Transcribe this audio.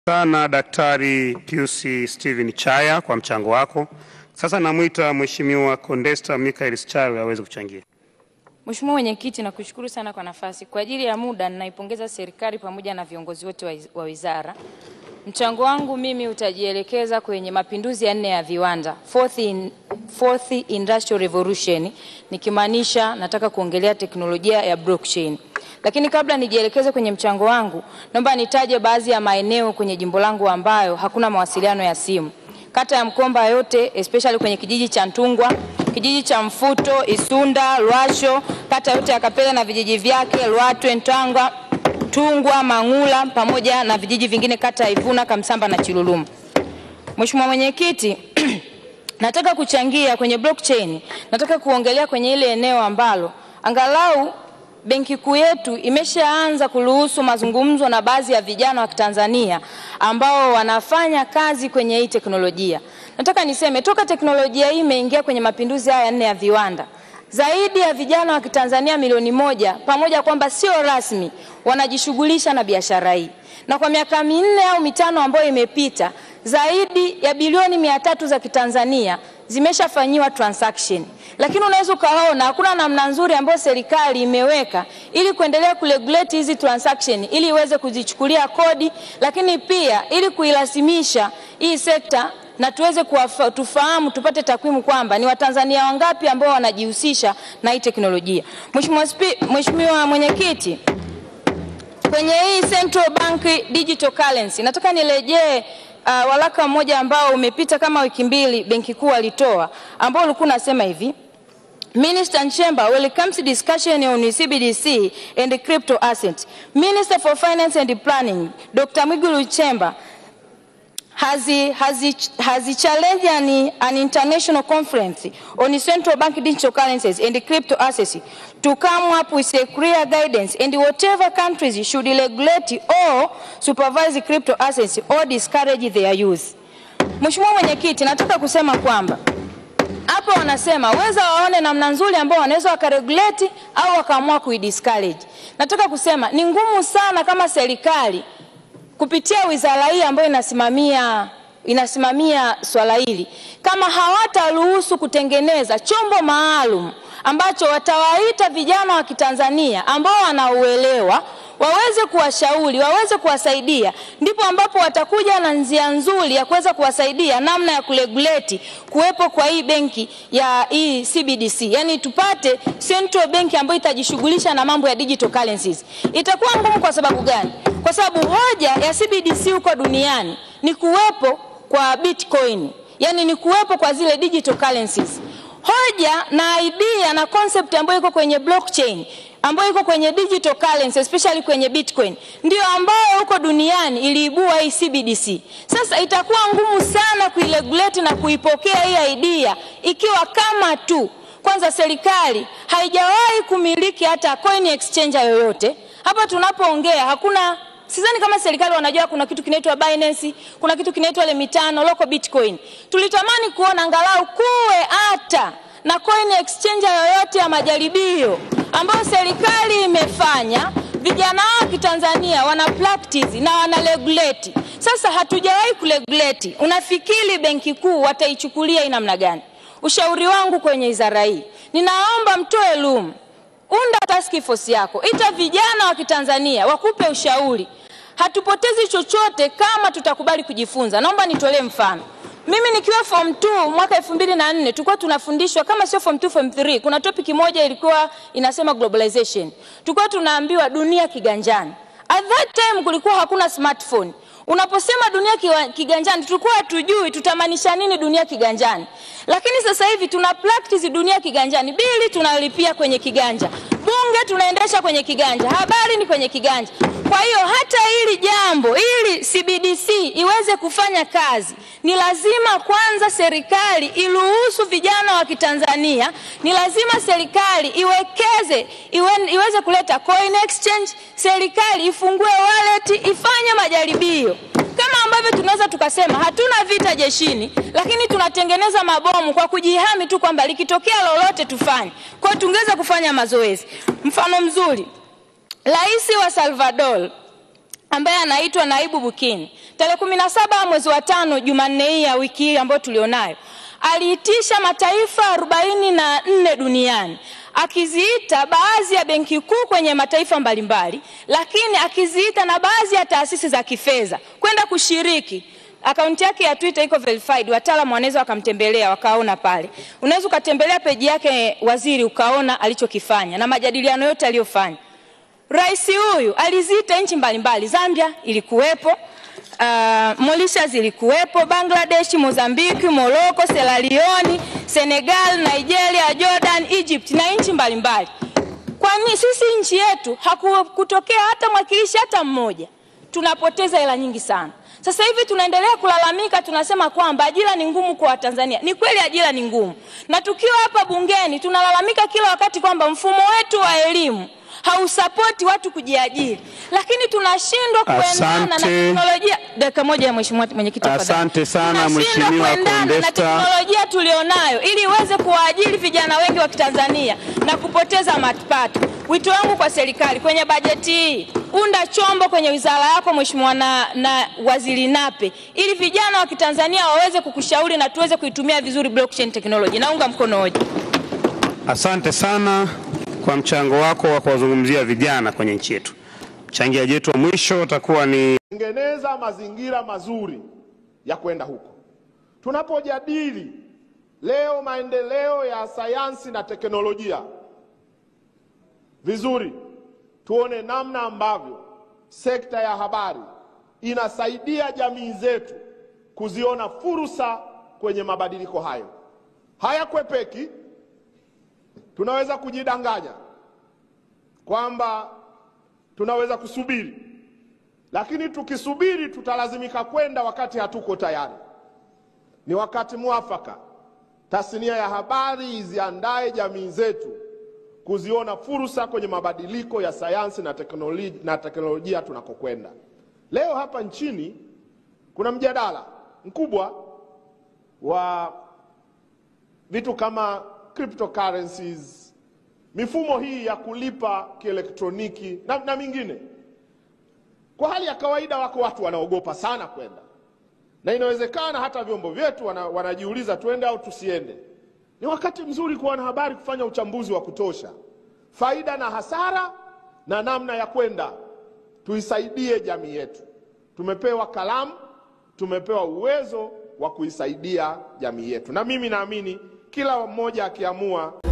sana Daktari Pius Steven Chaya kwa mchango wako. Sasa namwita Mheshimiwa Condesta Michael Sichari aweze kuchangia. Mheshimiwa Mwenyekiti, nakushukuru sana kwa nafasi. Kwa ajili ya muda, ninaipongeza serikali pamoja na viongozi wote wa- wa wizara. Mchango wangu mimi utajielekeza kwenye mapinduzi ya nne ya viwanda, fourth, in, fourth industrial revolution, nikimaanisha nataka kuongelea teknolojia ya blockchain. Lakini kabla nijielekeze kwenye mchango wangu, naomba nitaje baadhi ya maeneo kwenye jimbo langu ambayo hakuna mawasiliano ya simu. Kata ya Mkomba yote especially kwenye kijiji cha Ntungwa, kijiji cha Mfuto, Isunda, Lwasho, kata yote ya Kapele na vijiji vyake, Lwatwe, Ntanga, Tungwa, Mang'ula pamoja na vijiji vingine kata ya Ivuna, Kamsamba na Chilulumu. Mheshimiwa Mwenyekiti, nataka kuchangia kwenye blockchain. Nataka kuongelea kwenye ile eneo ambalo angalau benki kuu yetu imeshaanza kuruhusu mazungumzo na baadhi ya vijana wa Kitanzania ambao wanafanya kazi kwenye hii teknolojia. Nataka niseme toka teknolojia hii imeingia kwenye mapinduzi haya nne ya viwanda, zaidi ya vijana wa Kitanzania milioni moja pamoja kwamba sio rasmi wanajishughulisha na biashara hii, na kwa miaka minne au mitano ambayo imepita zaidi ya bilioni mia tatu za Kitanzania zimeshafanyiwa transaction, lakini unaweza ukaona hakuna namna nzuri ambayo serikali imeweka ili kuendelea kuregulate hizi transaction ili iweze kuzichukulia kodi, lakini pia ili kuirasimisha hii sekta na tuweze kuwafa, tufahamu tupate takwimu kwamba ni Watanzania wangapi ambao wanajihusisha na hii teknolojia. Mheshimiwa Spi- Mheshimiwa Mwenyekiti, kwenye hii Central Bank Digital Currency nataka nirejee uh, waraka mmoja ambao umepita kama wiki mbili benki kuu alitoa ambao ulikuwa unasema hivi Minister Nchemba welcomes discussion on CBDC and crypto asset. Minister for Finance and Planning Dr. Mwigulu Nchemba has, has, has challenged an, an international conference on central bank digital currencies and crypto assets to come up with a clear guidance and whatever countries should regulate or supervise crypto assets or discourage their use. Mheshimiwa Mwenyekiti, nataka kusema kwamba hapo wanasema weza waone namna nzuri ambao wanaweza wakaregulate au wakaamua kuidiscourage. Nataka kusema ni ngumu sana kama serikali kupitia wizara hii ambayo inasimamia inasimamia swala hili, kama hawataruhusu kutengeneza chombo maalum ambacho watawaita vijana wa Kitanzania ambao wanauelewa waweze kuwashauri, waweze kuwasaidia, ndipo ambapo watakuja na njia nzuri ya kuweza kuwasaidia namna ya kuregulate kuwepo kwa hii benki ya hii CBDC, yani tupate central bank ambayo itajishughulisha na mambo ya digital currencies. Itakuwa ngumu kwa sababu gani? Kwa sababu hoja ya CBDC huko duniani ni kuwepo kwa Bitcoin, yani ni kuwepo kwa zile digital currencies. Hoja na idea na concept ambayo iko kwenye blockchain ambayo iko kwenye digital currency especially kwenye Bitcoin ndio ambayo huko duniani iliibua hii CBDC. Sasa itakuwa ngumu sana kuiregulate na kuipokea hii idea ikiwa kama tu kwanza serikali haijawahi kumiliki hata coin exchanger yoyote. Hapa tunapoongea hakuna Sidhani kama serikali wanajua kuna kitu kinaitwa Binance, kuna kitu kinaitwa ile mitano local Bitcoin. Tulitamani kuona angalau kuwe hata na coin exchanger yoyote ya majaribio ambayo serikali imefanya, vijana wa Kitanzania wana practice na wana regulate. Sasa hatujawahi kuregulate. Unafikiri benki kuu wataichukulia hii namna gani? Ushauri wangu kwenye wizara hii, ninaomba mtoe lumu unda task force yako, ita vijana wa Kitanzania wakupe ushauri. Hatupotezi chochote kama tutakubali kujifunza. Naomba nitolee mfano. Mimi nikiwa form 2 mwaka 2004 tulikuwa tunafundishwa kama sio form 2 form 3, kuna topic moja ilikuwa inasema globalization. Tulikuwa tunaambiwa dunia kiganjani. At that time kulikuwa hakuna smartphone. Unaposema dunia kiwa- kiganjani, tulikuwa hatujui tutamaanisha nini dunia kiganjani, lakini sasa hivi tuna practice dunia kiganjani. Bili tunalipia kwenye kiganja, bunge tunaendesha kwenye kiganja, habari ni kwenye kiganja. Kwa hiyo hata hili jambo, ili CBDC iweze kufanya kazi, ni lazima kwanza serikali iruhusu vijana wa Kitanzania, ni lazima serikali iwekeze iwe, iweze kuleta coin exchange, serikali ifungue wallet, ifanye majaribio kama ambavyo tunaweza tukasema hatuna vita jeshini, lakini tunatengeneza mabomu kwa kujihami tu kwamba likitokea lolote tufanye. Kwa hiyo tungeweza kufanya mazoezi. Mfano mzuri, rais wa Salvador ambaye anaitwa Naibu Bukini tarehe kumi na saba mwezi wa tano, Jumanne hii ya wiki hii ambayo tulionayo, aliitisha mataifa arobaini na nne duniani akiziita baadhi ya benki kuu kwenye mataifa mbalimbali, lakini akiziita na baadhi ya taasisi za kifedha kwenda kushiriki. Akaunti yake ya Twitter iko verified, wataalamu wanaweza wakamtembelea wakaona pale. Unaweza ukatembelea peji yake waziri ukaona alichokifanya na majadiliano yote aliyofanya. Rais huyu aliziita nchi mbalimbali, Zambia ilikuwepo, uh, Mauritius ilikuwepo, Bangladesh, Mozambiki, Morocco, Sierra Leone, Senegal, Nigeria, Jordan, Egypt na nchi mbalimbali. Kwa nini sisi nchi yetu hakutokea hata mwakilishi hata mmoja? Tunapoteza hela nyingi sana. Sasa hivi tunaendelea kulalamika, tunasema kwamba ajira ni ngumu kwa Watanzania. Ni kweli ajira ni ngumu, na tukiwa hapa bungeni tunalalamika kila wakati kwamba mfumo wetu wa elimu hausapoti watu kujiajiri, lakini tunashindwa kuendana na Asante. teknolojia. Dakika moja ya mheshimiwa mwenyekiti, tafadhali. Asante sana, Tunashindwa Mheshimiwa kuendana na Condesta. teknolojia tulionayo ili iweze kuwaajiri vijana wengi wa Kitanzania na kupoteza mapato. Wito wangu kwa serikali kwenye bajeti hii, unda chombo kwenye wizara yako mheshimiwa na, na waziri Nape ili vijana wa Kitanzania waweze kukushauri na tuweze kuitumia vizuri blockchain technology. Naunga mkono hoja. Asante sana kwa mchango wako wa kuwazungumzia vijana kwenye nchi yetu. Mchangiaji wetu wa mwisho utakuwa ni tengeneza mazingira mazuri ya kwenda huko. Tunapojadili leo maendeleo ya sayansi na teknolojia, vizuri tuone namna ambavyo sekta ya habari inasaidia jamii zetu kuziona fursa kwenye mabadiliko hayo. Hayakwepeki. Tunaweza kujidanganya kwamba tunaweza kusubiri lakini tukisubiri tutalazimika kwenda wakati hatuko tayari. Ni wakati mwafaka tasnia ya habari iziandae jamii zetu kuziona fursa kwenye mabadiliko ya sayansi na teknolojia, na teknolojia tunakokwenda. Leo hapa nchini kuna mjadala mkubwa wa vitu kama cryptocurrencies, mifumo hii ya kulipa kielektroniki na, na mingine. Kwa hali ya kawaida wako watu wanaogopa sana kwenda, na inawezekana hata vyombo vyetu wana, wanajiuliza tuende au tusiende. Ni wakati mzuri kwa wanahabari kufanya uchambuzi wa kutosha, faida na hasara na namna ya kwenda, tuisaidie jamii yetu. Tumepewa kalamu, tumepewa uwezo wa kuisaidia jamii yetu, na mimi naamini kila mmoja akiamua